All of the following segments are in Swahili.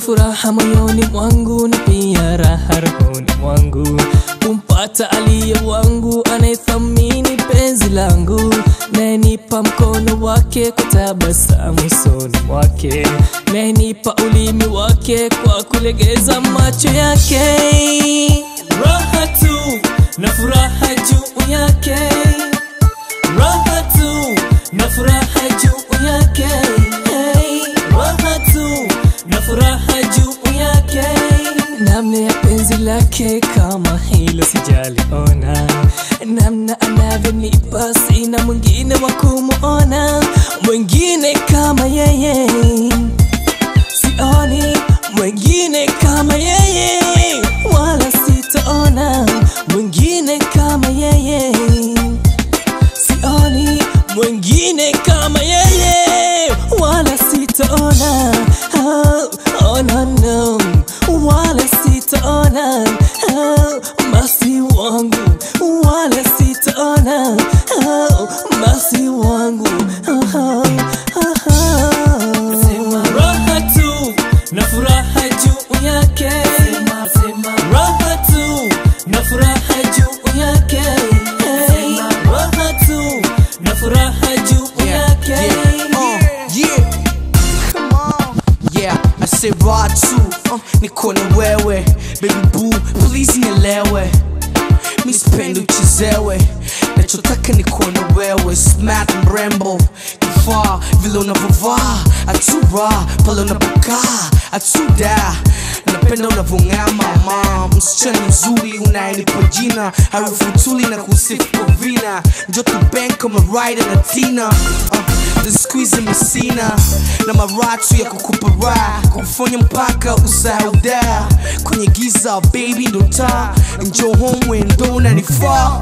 furaha moyoni mwangu na pia raha rohoni mwangu kumpata aliye wangu anayethamini penzi langu nayenipa mkono wake kwa tabasamu usoni mwake nayenipa ulimi wake kwa kulegeza macho yake raha tu na furaha juu yake raha tu na furaha juu yake hey, raha tu na furaha juu yake namna ya penzi lake kama hilo sijaliona namna anavyonipa sina mwingine wa kumuona mwingine kama yeye sioni mwingine kama yeye wala sitaona mwingine kama yeye sioni mwingine kama yeye wala sitaona oh, oh, no, no. wala sitaona oh, masi wangu wala sitaona oh, masi wangu oh, oh, oh, oh. raha tu na furaha juu yake raha tu na furaha juu yake hey, raha tu na furaha juu yake Uh, yeah. Come on. Yeah, I say raw too. Uh, niko na wewe baby boo, please nielewe mi sipendi uchezewe nachotaka ni kuona wewe smart mrembo kifaa vile unavyovaa atura pale unapokaa atuda napenda unavyong'aa mama msichana mzuri unayenipa jina harufu tuli na kusifu kwa vina njo tubank kama Ryder na tina uh, the squeeze mesina na maratu ya kukupa raha kufanya mpaka usahau da kwenye giza baby ndo taa njo home ndo unanifaa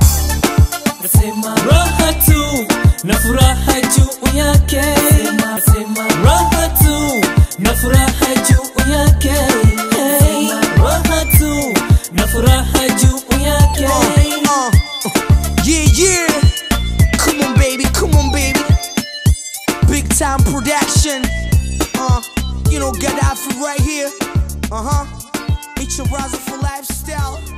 raha tu na furaha juu yake raha tu na furaha juu yake hey, raha tu na furaha juu yake Uh, yeah, yeah. Come on, baby. Come on, baby. Big time production. Uh, you know, Gaddafi right here. Uh huh. It's your Raza for lifestyle.